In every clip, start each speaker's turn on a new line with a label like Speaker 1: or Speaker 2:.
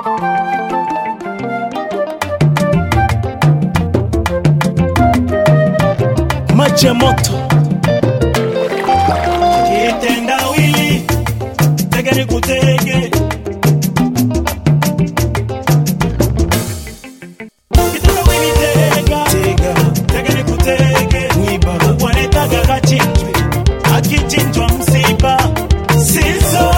Speaker 1: maji ya moto
Speaker 2: kitendawili tege ni kutege kitendawili tega
Speaker 1: tega
Speaker 2: tege ni kutege
Speaker 1: mwiba
Speaker 2: wanetaga kachinjwe akichinjwa msiba sizonje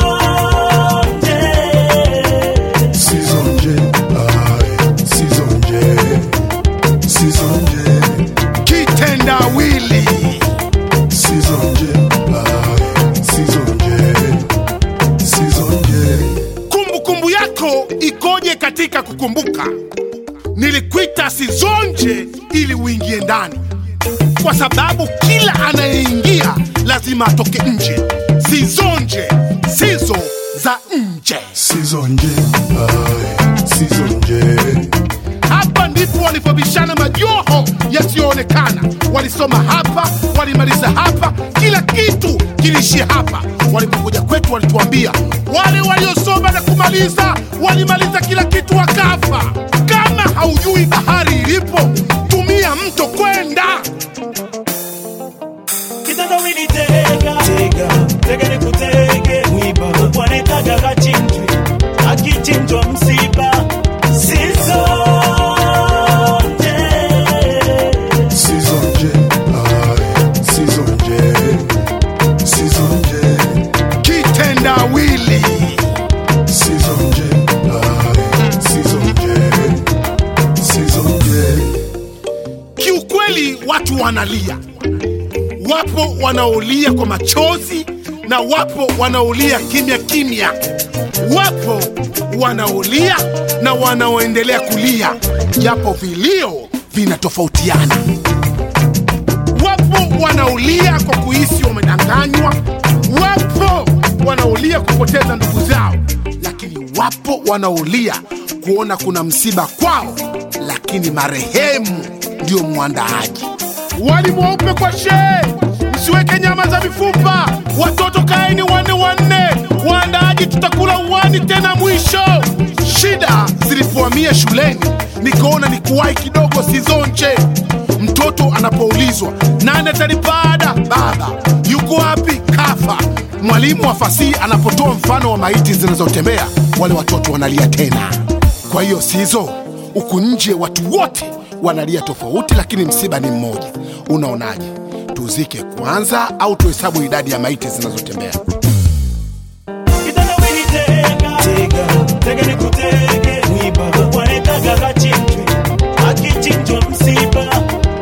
Speaker 3: Sizonje, ai, sizonje, sizonje, kitendawili. Sizonje, ai, sizonje, sizonje.
Speaker 4: kumbukumbu yako ikoje katika kukumbuka nilikuita sizonje ili uingie ndani kwa sababu kila anayeingia lazima atoke nje sizonje sizo za nje
Speaker 3: Sizonje, ai, sizonje,
Speaker 4: hapa ndipo walipobishana majoho yasiyoonekana walisoma hapa walimaliza hapa kila kitu kiliishia hapa walipokuja kwetu walituambia wale waliosoma na kumaliza walimaliza kila kitu wakafa kama haujui bahari ilipo tumia mto kwenda
Speaker 2: kitendawili tega
Speaker 1: tega
Speaker 2: tege ni kutege
Speaker 1: mwiba
Speaker 2: wanetaga kachinjwe akichinjwa msiba sizonje
Speaker 3: sizonje, ai, sizonje, sizonje,
Speaker 4: kitendawili
Speaker 3: sizonje, ai, sizonje, sizonje.
Speaker 4: kiukweli watu wanalia wapo wanaolia kwa machozi na wapo wanaolia kimya kimya wapo wanaolia na wanaoendelea kulia japo vilio vinatofautiana wapo wanaolia kwa kuhisi wamedanganywa wapo wanaolia kupoteza ndugu zao lakini wapo wanaolia kuona kuna msiba kwao lakini marehemu ndio mwandaaji wali mweupe kwa shee msiweke nyama za mifupa watoto kaeni wanne wanne waandaaji tutakula uwani tena mwisho shida zilipohamia shuleni nikaona ni kuwahi kidogo sizonche mtoto anapoulizwa nani atalipada baba yuko wapi kafa mwalimu wa fasihi anapotoa mfano wa maiti zinazotembea wale watoto wanalia tena kwa hiyo sizo huku nje watu wote wanalia tofauti lakini msiba ni mmoja unaonaje tuzike kwanza au tuhesabu idadi ya maiti zinazotembea
Speaker 2: kitendawili tega
Speaker 1: tega
Speaker 2: tege ni kutege
Speaker 1: mwiba
Speaker 2: wanetaga kachinjwe akichinjwa msiba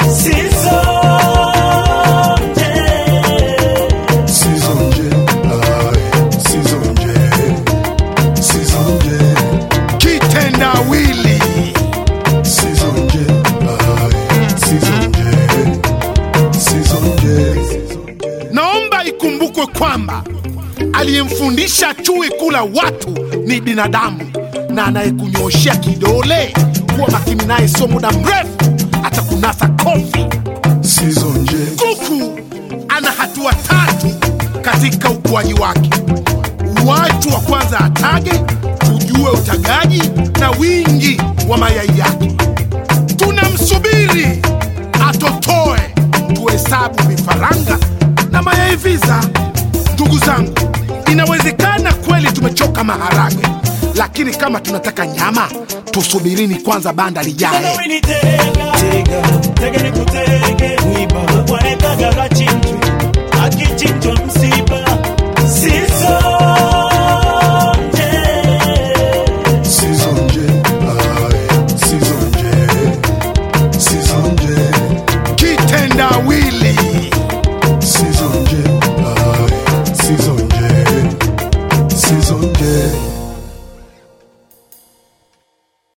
Speaker 2: sizonje
Speaker 3: Sizonje, ai, sizonje, sizonje,
Speaker 4: kitendawili
Speaker 3: sizonje, ai, sizonje, sizonje.
Speaker 4: naomba ikumbukwe kwamba aliyemfundisha chui kula watu ni binadamu na anayekunyoshea kidole kuwa makini naye sio muda mrefu atakunasa kofi
Speaker 3: Sizonje,
Speaker 4: kuku ana hatua tatu katika ukuaji wake watu wa kwanza atage tujue utagaji na wingi wa mayai yake tunamsubiri atotoe tuhesabu vifaranga na mayai visa ndugu zangu inawezekana kweli tumechoka maharage lakini kama tunataka nyama tusubirini kwanza banda lijae
Speaker 2: kitendawili tega
Speaker 1: tega
Speaker 2: tege